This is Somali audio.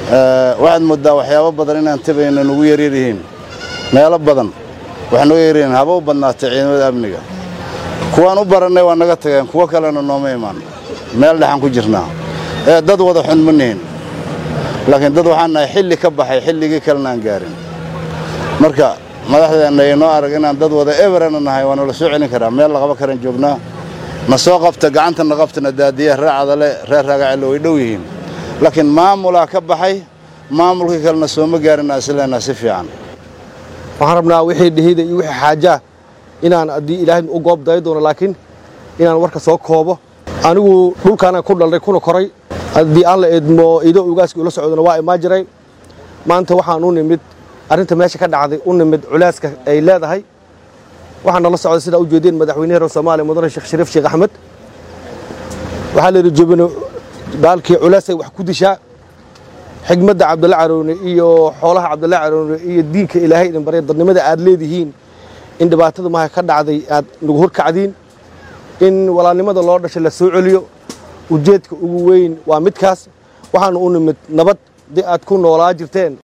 waxaad mooddaa waxyaabo badan inaan tabayna nugu yaryar yihiin meelo badan waxaa nuga yaryihiin haba u badnaatay ciidamada amniga kuwaan u barannay waa naga tageen kuwo kalena nooma imaan meel dhexaan ku jirnaa ee dad wada xun ma nihin laakiin dad waxaan nahay xilli ka baxay xilligii kalena aan gaarin marka madaxdeenna inoo arag inaan dad wada eberana nahay waa nala soo celin karaa meel laqaba karan joognaa na soo qabta gacantana qabtana daadiya reer cadale reer raagacelo way dhow yihiin laakiin maamulaa ka baxay maamulkii kalena sooma gaarin aan isleenaha si fiican waxaan rabnaa wixii dhihida iyo wixii xaajaa inaan haddii ilaahay u goob dayi doono laakiin inaan warka soo koobo anigu dhulkaana ku dhalray kuna koray haddii aan la eedmo ido ugaaska ula socdona waa imaa jiray maanta waxaan u nimid arrinta meesha ka dhacday u nimid culaaska ay leedahay waxaan nala socday sidaa u jeedeen madaxweynaha reer soomaaliya mudane sheekh shariif sheekh axmed waxaa la yidhi jebino baalkii culaasay wax ku dishaa xigmadda cabdalla caroone iyo xoolaha cabdalla caroone iyo diinka ilaahay idin barya dadnimada aad leedihiin in dhibaatada maha ka dhacday aad nagu horkacdiin in walaalnimada loo dhashay la soo celiyo ujeedka ugu weyn waa midkaas waxaana u nimid nabad dee aad ku noolaa jirteen